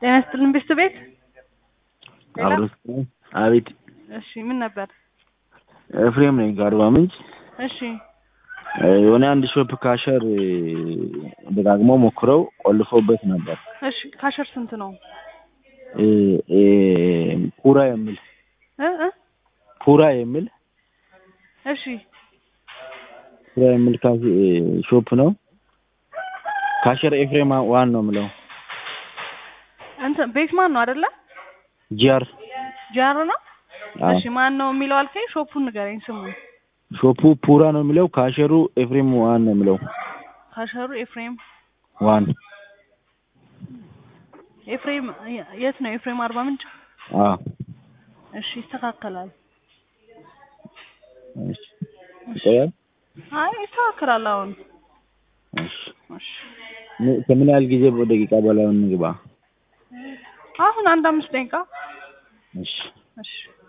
ጤና ይስጥልን ቤስት ቤት ሌላ? አብሮት አቤት እሺ ምን ነበር? ኤፍሬም ነኝ ከአርባ ምንጭ። እሺ የሆነ አንድ ሾፕ ካሸር ደጋግመው ሞክረው ቆልፎበት ነበር። እሺ ካሸር ስንት ነው? እ እ ኩራ የሚል እ እ ኩራ የሚል እሺ ኩራ የሚል ካሽ- ሾፕ ነው። ካሸር ኤፍሬም ዋን ነው የምለው እንትን ቤት ማን ነው አይደለ? ጂአር ጃር ነው። አዎ። እሺ ማን ነው የሚለው አልከኝ? ሾፑን ንገረኝ ስሙን። ሾፑ ፑራ ነው የሚለው ካሸሩ ኤፍሬም ዋን ነው የሚለው ካሸሩ ኤፍሬም ዋን ኤፍሬም የት ነው? ኤፍሬም አርባ ምንጭ። አዎ እሺ ይስተካከላል። እሺ ይቆያል አይ ይስተካከላል አሁን። እሺ እሺ ምን- ከምን ያህል ጊዜ ደቂቃ በላይ እንግባ አሁን አንድ አምስት ደቂቃ እሺ እሺ